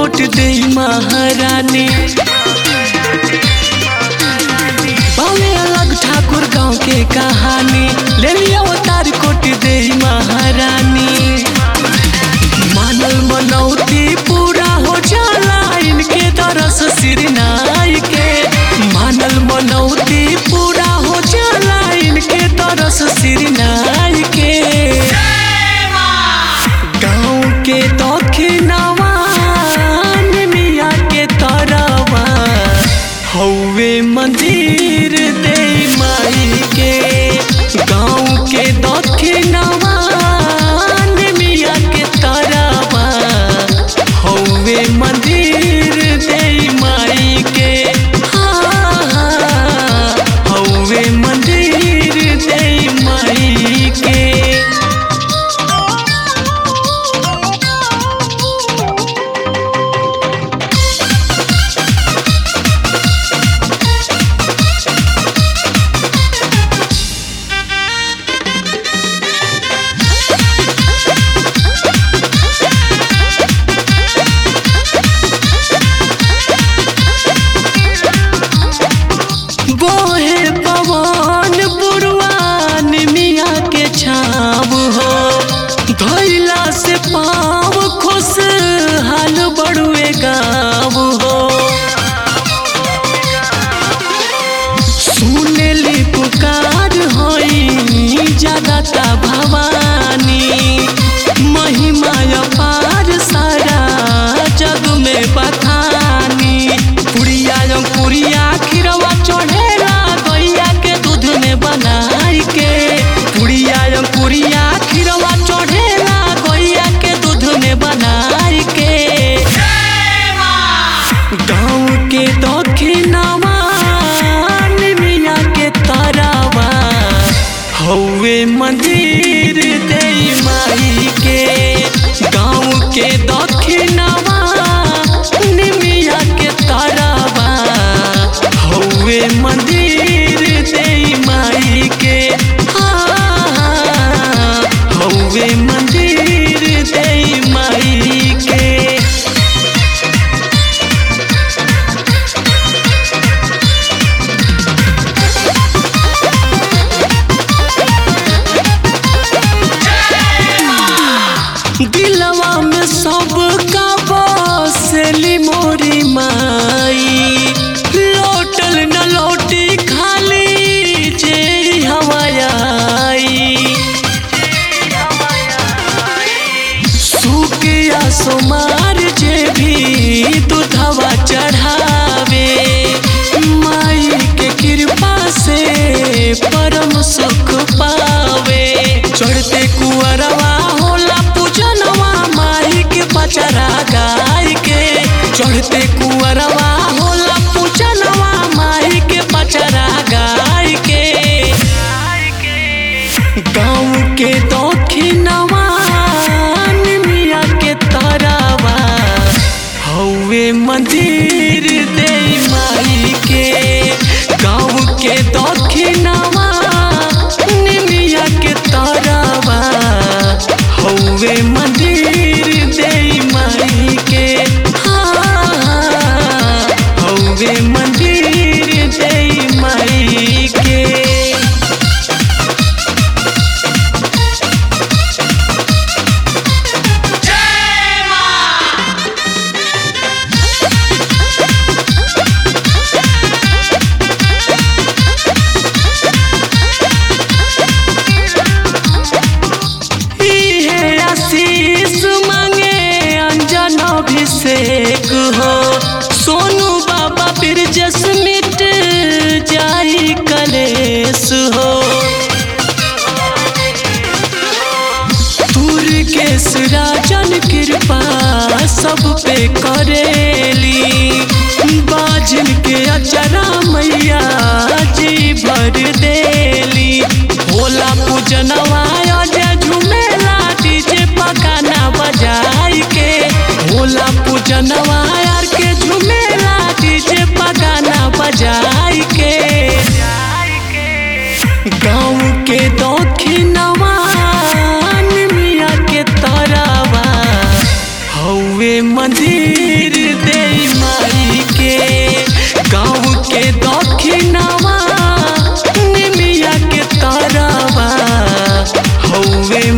कोट दे महारानी बावे अलग ठाकुर गांव के कहानी ले लिया अवतार कोट दे महारानी मानल मनौती पूरा हो जाला इनके तरस सिरनाई के मानल मनौती पूरा हो जाला इनके तरस सिरनाई के गाँव के दक्षिणवा मिया के तरवा हौवे मंदिर दे माई के गाँव के दक्षिणवा मिया के तरवा हौवे मंदिर दे माई के हाँ, हाँ, हौवे मंदिर दे माई के बोहे पवन पुरवान मिया के छाव हो धैला से पाव खुश हाल बड़ुए गाँव हो सुनेली पुकार होई जगता भवानी महिमा अपार सारा जग में बखानी पुरिया पुरिया खिरवा चढ़ेला गैया के दूध में बनाई के पुरिया पुरिया खिरवा चढ़ेला गैया के दूध में बनाई के गाँव के दक्षिणवा मिया के तरवा हौवे मंदिर दे माई के गाँव के दक्षिणवा मिया के तरवा हौवे मंदिर दे माई के हाँ, हाँ, हौवे मंदिर दे माई के दिलवा में सबका बसेली मोरी माई लौटल न लौटी खाली जे हवाई सुकिया सोमार जे भी दूधवा चढ़ावे माई के कृपा से परम सुख पावे चढ़ते कुअरवा होला पूजनवा माई के पचरा गाय के चढ़ते कुअरवा होला पूजनवा माई के पचरा गाय के गाँव के दक्षिणवा मिया के तरवा हौवे मंदिर दे माई के गाँव के दक्षिणवा मिया के तरवा हौवे मंदिर दे माई के हाँ, हाँ, हौवे मंदिर दे माई के इहे आशीष मांगे अंजन अभिषेक हो सोनू बाबा फिर जस मिट जाई कलेश हो तुर के राजन कृपा सब पे करेली बाजन के अचरा मैया जी भर देली होला पूजनवा अजय झुमेला डीजे पकाना बजाई के होला पूजनवा यार के झुमेला डीजे पकाना बजाई के गाँव के दक्षिणवा मिया के तरवा हौवे मंदिर छुए